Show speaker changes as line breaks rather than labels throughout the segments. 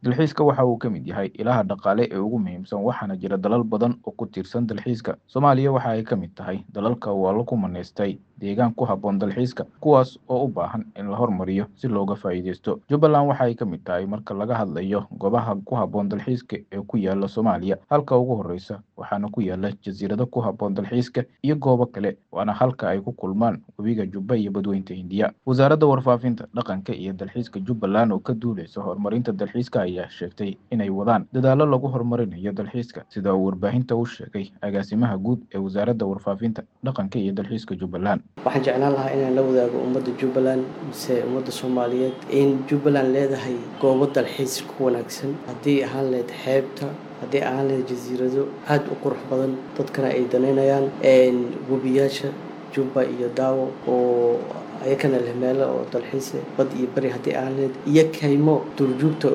dalxiiska waxa uu ka mid yahay ilaha dhaqaale ee ugu muhiimsan waxaana jira dalal badan oo ku tiirsan dalxiiska soomaaliya waxa ay ka mid tahay dalalka uu alla ku manaystay deegaan ku habboon dalxiiska kuwaas oo u baahan in la hormariyo si looga faa'iideysto jubbaland waxa ay ka mid tahay marka laga hadlayo goobaha ku habboon dalxiiska ee ku yaala soomaaliya halka ugu horreysa waxaana ku yaala jasiirado ku habboon dalxiiska iyo goobo kale waana halka ay ku kulmaan webiga jubba iyo badweynta hindiya wasaaradda warfaafinta dhaqanka iyo dalxiiska jubbaland oo ka duuleysa horumarinta dalxiiska ayaa sheegtay inay wadaan dadaallo lagu horumarinayo dalxiiska sida uu warbaahinta u sheegay agaasimaha guud ee wasaaradda warfaafinta dhaqanka iyo dalxiiska jubbaland
waxaan jeclaan lahaa inaan la wadaago ummadda jubbaland mise ummadda soomaaliyeed in jubbaland leedahay goobo dalxiis ku wanaagsan haddii ahaan lahayd xeebta haddii ahaan lahayd jasiirado aada u qurux badan dadkana ay danaynayaan webiyaasha jubba iyo daawo oo ayakana leh meelo oo dalxiise bad iyo beri haddii ahaan lahayd iyo kaymo duurjoogta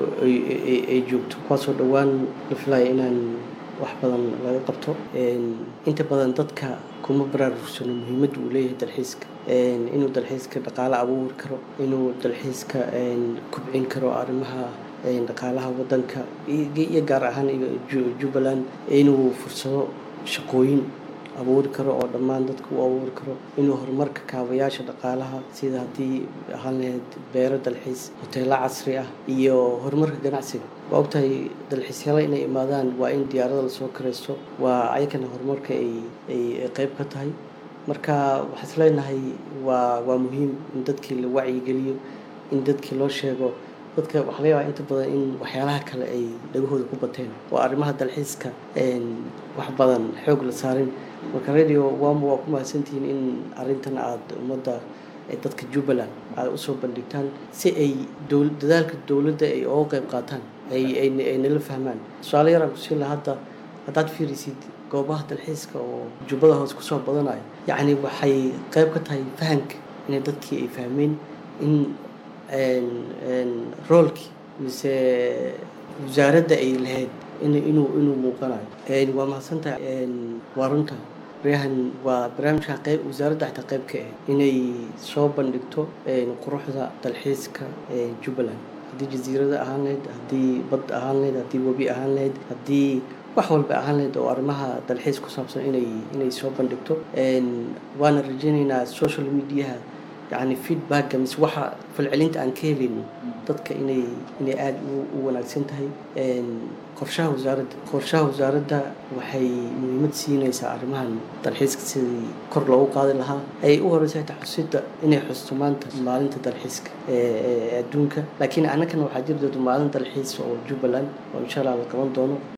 ay joogto kuwaasoo dhowaan la filaya inaan wax badan laga qabto inta badan dadka kuma baraarugsano muhiimadda uu leeyahay dalxiiska inuu dalxiiska dhaqaale abuuri karo inuu dalxiiska kubcin karo arrimaha dhaqaalaha wadanka iyo gaar ahaan jubbaland inuu fursado shaqooyin abuuri karo oo dhammaan dadka u abuuri karo inuu horumarka kaabayaasha dhaqaalaha sida haddii ahaan lahayd beero dalxiis hoteelo casri ah iyo horumarka ganacsiga waa ogtahay dalxiisyaala inay imaadaan waa in diyaarada lasoo karaysto waa ayakana horumarka ay ay qeyb ka tahay marka waxaan is leenahay waa waa muhiim in dadkii la wacyigeliyo in dadkii loo sheego dadka waxaa laga yaabaa inta badan in waxyaalaha kale ay dhagahooda ku bateen oo arrimaha dalxiiska wax badan xoog la saarin marka radio wamo waa ku mahadsantihiin in arrintan aada ummadda dadka jubbaland aada usoo bandhigtaan si ay dadaalka dowladda ay oga qeyb qaataan ay nala fahmaan tusaale yaraan kusii laha hadda haddaad fiirisid goobaha dalxiiska oo jubbada hoos kusoo badanayo yacni waxay qeyb ka tahay fahanka inay dadkii ay fahmeen in roolkii mise wasaaradda ay lahayd inuu inuu muuqanayo waa mahadsantahay waa runta baryahan waa barnaamijka qeyb wasaaradda xataa qeyb ka ah inay soo bandhigto quruxda dalxiiska jubbaland haddii jasiirada ahaan lahayd haddii bad ahaan lahayd haddii webi ahaan lahayd haddii wax walba ahaan lahayd oo arrimaha dalxiis ku saabsan inay inay soo bandhigto waana rajaynaynaa social mediaha yacni feedbacka mise waxa falcelinta aan ka helayno dadka inay inay aada u wanaagsan tahay qorshaha wasaaradda qorshaha wasaaradda waxay muhiimad siinaysaa arrimahan dalxiiska sidii kor loogu qaadi lahaa ayay u horeysa xitaa xusidda inay xusto maanta maalinta dalxiiska ee adduunka laakiin annagana waxaa jiri doonta maalin dalxiis oo jubbaland oo insha allah la qaban doono